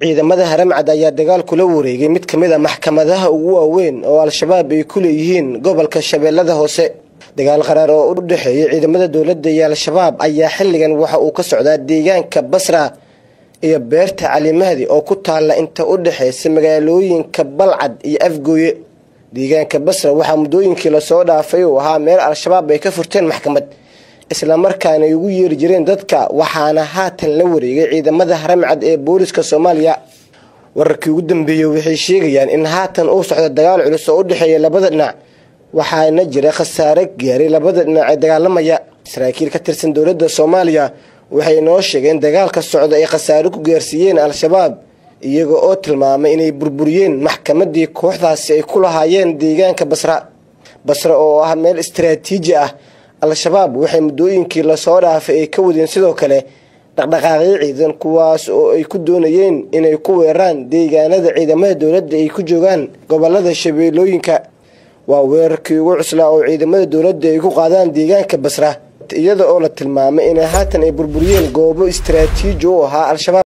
ciidamada haramcad ayaa dagaal kula wareegay mid ka mid a maxkamadaha ugu waaweyn oo al-shabaab ay ku leeyihiin gobolka shabeellada hoose dagaal qaraar oo u dhexeeyay ciidamada dowladda iyo al-shabaab ayaa xilligan waxa uu ka socdaa deegaanka basra iyo beerta calimahdi oo ku taalla inta u dhexaysa magaalooyinka balcad iyo afgooye deegaanka basra waxaa muddooyinkii lasoo dhaafay uu ahaa meel al-shabaab ay ka furteen maxkamad islamarkaana ay ugu yeeri jireen dadka waxaana haatan la wareegay ciidamada haramcad ee booliska soomaaliya wararkii ugu dambeeyey waxay sheegayaan in haatan uu socdo dagaal culus oo u dhexeeya labada dhinac waxaana jira khasaare gaaray labada dhinac ee dagaalamaya saraakiil ka tirsan dowladda soomaaliya waxay noo sheegeen dagaalka socda ay khasaare ku gaarsiiyeen al-shabaab iyaga oo tilmaamay inay burburiyeen maxkamadii kooxdaasi ay ku lahaayeen deegaanka basra basra oo ah meel istaraatiiji ah al-shabaab waxay muddooyinkii lasoo dhaafay ay ka wadeen sidoo kale dhaqdhaqaaqyo ciidan kuwaas oo ay ku doonayeen inay ku weeraraan deegaanada ciidamada dowladda ay ku joogaan gobolada shabeellooyinka waa weerarkii ugu cuslaa oo ciidamada dowladda ay ku qaadaan deegaanka basra iyada oo la tilmaamay inay haatan ay burburiyeen goobo istaraatiiji u ahaa al-shabaab